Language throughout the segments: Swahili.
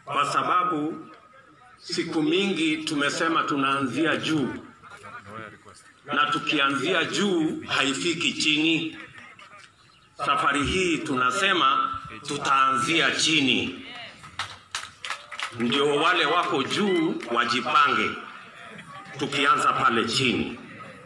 kwa sababu siku mingi tumesema tunaanzia juu, na tukianzia juu haifiki chini. Safari hii tunasema tutaanzia chini, ndio wale wako juu wajipange, tukianza pale chini.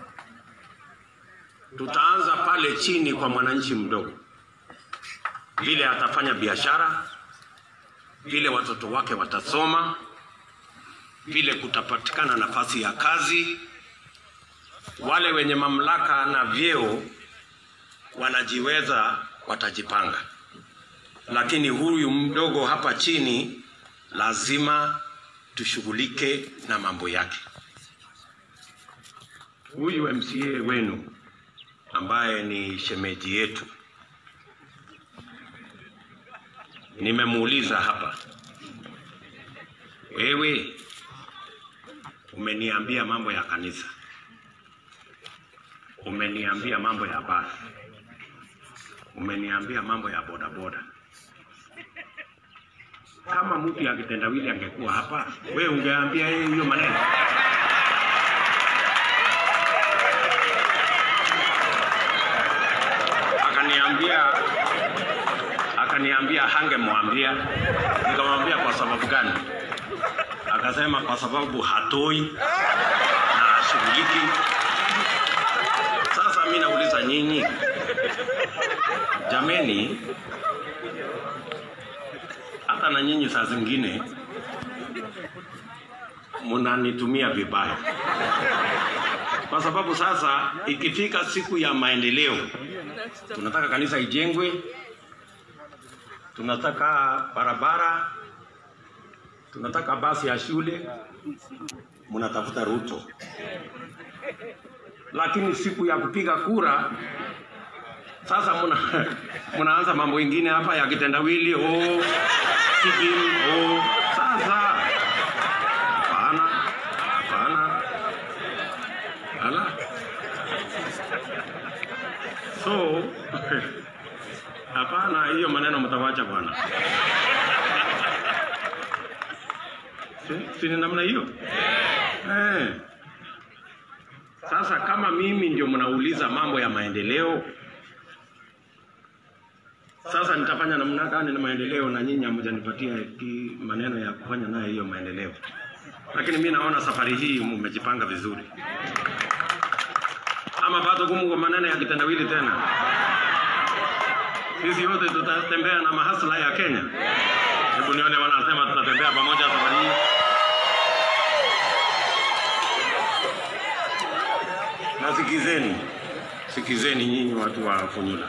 Tutaanza pale chini kwa mwananchi mdogo, vile atafanya biashara, vile watoto wake watasoma, vile kutapatikana nafasi ya kazi. Wale wenye mamlaka na vyeo wanajiweza, watajipanga, lakini huyu mdogo hapa chini lazima tushughulike na mambo yake. Huyu MCA wenu ambaye ni shemeji yetu, nimemuuliza hapa, wewe umeniambia mambo ya kanisa, umeniambia mambo ya basi, umeniambia mambo ya bodaboda. Kama mtu ya kitendawili angekuwa hapa, wewe ungeambia yeye hiyo maneno? Akaniambia akaniambia hangemwambia. Nikamwambia kwa sababu gani? Akasema kwa sababu hatoi na hashughuliki. Sasa mimi nauliza nyinyi, jameni, hata na nyinyi saa zingine mnanitumia vibaya, kwa sababu sasa ikifika siku ya maendeleo, tunataka kanisa ijengwe, tunataka barabara, tunataka basi ya shule, mnatafuta Ruto. Lakini siku ya kupiga kura sasa muna, munaanza mambo ingine hapa ya kitendawili oh, sijui oh. Sasa hapana, hapana, ala so hapana, hiyo maneno mtawacha bwana. Si, si ni namna hiyo eh. Sasa kama mimi ndio mnauliza mambo ya maendeleo, sasa nitafanya namna gani na maendeleo na nyinyi hamjanipatia ki- maneno ya kufanya nayo hiyo maendeleo? Lakini mi naona safari hii mmejipanga vizuri, ama bado gumu kwa maneno ya kitendawili tena? Sisi wote tutatembea na mahasla ya Kenya. Hebu nione wanasema tutatembea pamoja safari hii. Na sikizeni, sikizeni nyinyi watu wa Funyula,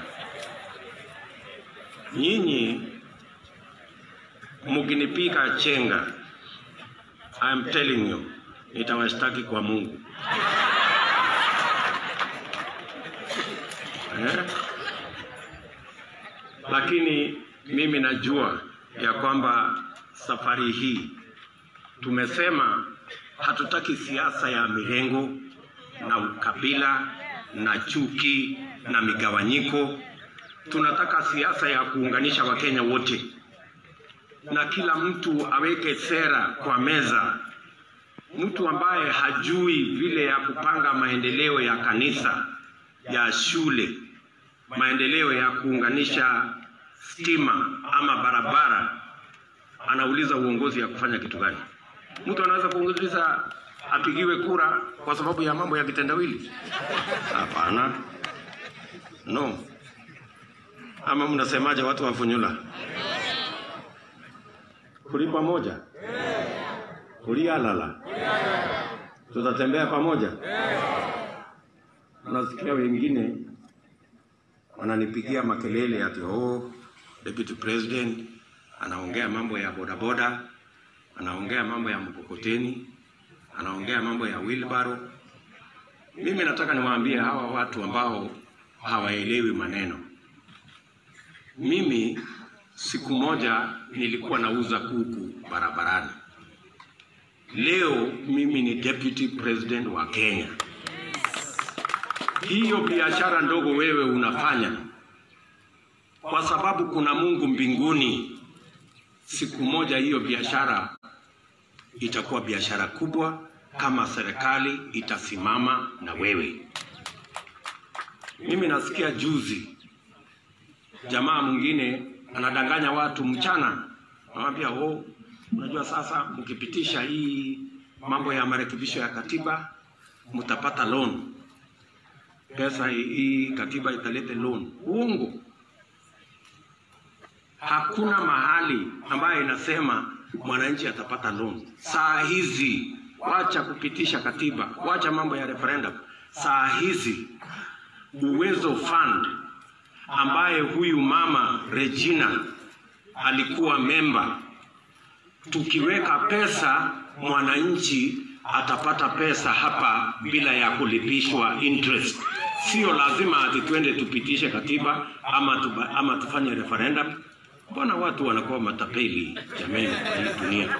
nyinyi mkinipika chenga, I am telling you, nitawashtaki kwa Mungu eh? Lakini mimi najua ya kwamba safari hii tumesema hatutaki siasa ya mirengo na ukabila na chuki na migawanyiko. Tunataka siasa ya kuunganisha Wakenya wote, na kila mtu aweke sera kwa meza. Mtu ambaye hajui vile ya kupanga maendeleo ya kanisa, ya shule, maendeleo ya kuunganisha stima ama barabara, anauliza uongozi ya kufanya kitu gani? Mtu anaweza kuuliza apigiwe kura kwa sababu ya mambo ya kitendawili? Hapana, no. Ama mnasemaje watu wa Funyula? Kuli pamoja, kulialala, tutatembea pamoja. Unasikia wengine wananipigia makelele ati oh, deputy president anaongea mambo ya bodaboda, anaongea mambo ya mkokoteni, anaongea mambo ya wheelbarrow. Mimi nataka niwaambie hawa watu ambao hawaelewi maneno. Mimi siku moja nilikuwa nauza kuku barabarani. Leo mimi ni deputy president wa Kenya. Hiyo biashara ndogo wewe unafanya kwa sababu kuna Mungu mbinguni siku moja hiyo biashara itakuwa biashara kubwa kama serikali itasimama na wewe. Mimi nasikia juzi jamaa mwingine anadanganya watu mchana, anawambia oh, unajua sasa mkipitisha hii mambo ya marekebisho ya katiba mtapata loan, pesa hii katiba italete loan. Uongo. Hakuna mahali ambayo inasema mwananchi atapata loan. Saa hizi wacha kupitisha katiba, wacha mambo ya referendum. Saa hizi Uwezo Fund ambaye huyu mama Regina alikuwa memba, tukiweka pesa mwananchi atapata pesa hapa bila ya kulipishwa interest. Sio lazima ati twende tupitishe katiba ama, tuba, ama tufanye referendum. Mbona watu wanakuwa matapeli jamani, kwa hii dunia?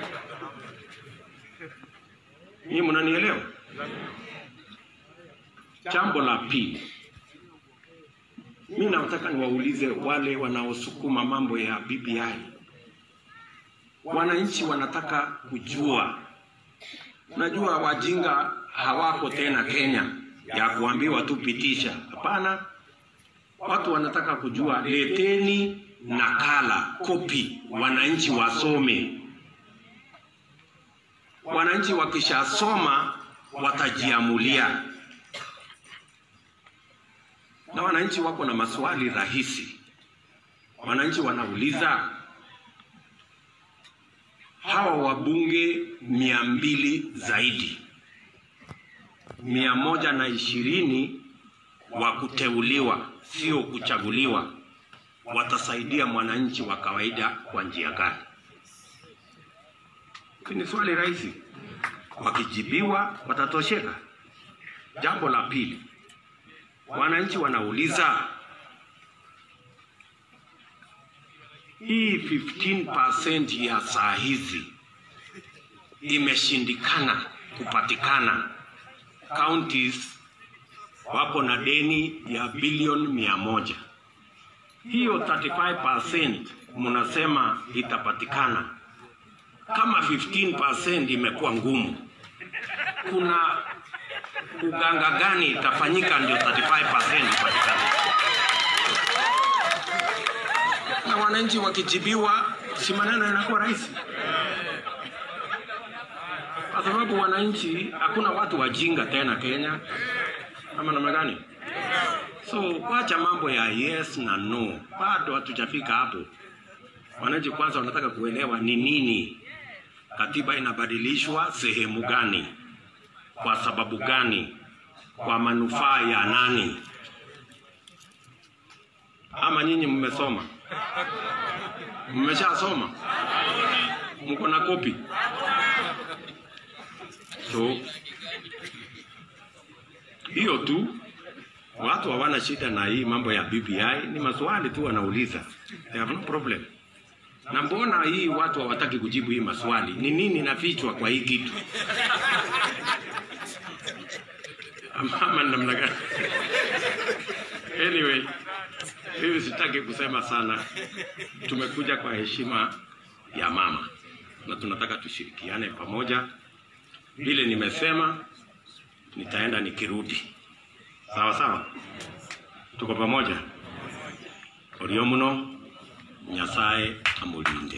Nyinyi mnanielewa? Jambo la pili, mi nataka niwaulize wale wanaosukuma mambo ya BBI. Wananchi wanataka kujua, najua wajinga hawako tena Kenya ya kuambiwa tu pitisha. Hapana, watu wanataka kujua. Leteni nakala, kopi, wananchi wasome. Wananchi wakishasoma watajiamulia na wananchi wako na maswali rahisi. Wananchi wanauliza hawa wabunge mia mbili zaidi mia moja na ishirini wa kuteuliwa, sio kuchaguliwa, watasaidia mwananchi wa kawaida kwa njia gani? Ni swali rahisi, wakijibiwa watatosheka. Jambo la pili, wananchi wanauliza hii 15% ya saa hizi imeshindikana kupatikana. Counties wako na deni ya bilioni mia moja. Hiyo 35% mnasema itapatikana. Kama 15% imekuwa ngumu, kuna uganga gani itafanyika ndio 35% ipatikane? Na wananchi wakijibiwa, si maneno yanakuwa rahisi, kwa sababu wananchi, hakuna watu wajinga tena Kenya, ama namna gani? So wacha mambo ya yes na no, bado hatujafika hapo. Wananchi kwanza wanataka kuelewa ni nini katiba inabadilishwa sehemu gani, kwa sababu gani, kwa manufaa ya nani? Ama nyinyi mmesoma? Mmeshasoma? Mko na kopi? So hiyo tu, watu hawana shida na hii mambo ya BBI, ni maswali tu wanauliza, they have no problem. Na mbona hii watu hawataki kujibu hii maswali? Ni nini nafichwa kwa hii kitu? Ama namna gani? Anyway, mimi sitaki kusema sana. Tumekuja kwa heshima ya mama na tunataka tushirikiane pamoja. Vile nimesema, nitaenda nikirudi. Sawa sawa, tuko pamoja. Orio muno, Nyasaye amulinde.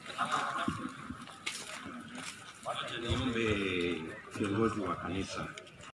Wacha niombe viongozi wa kanisa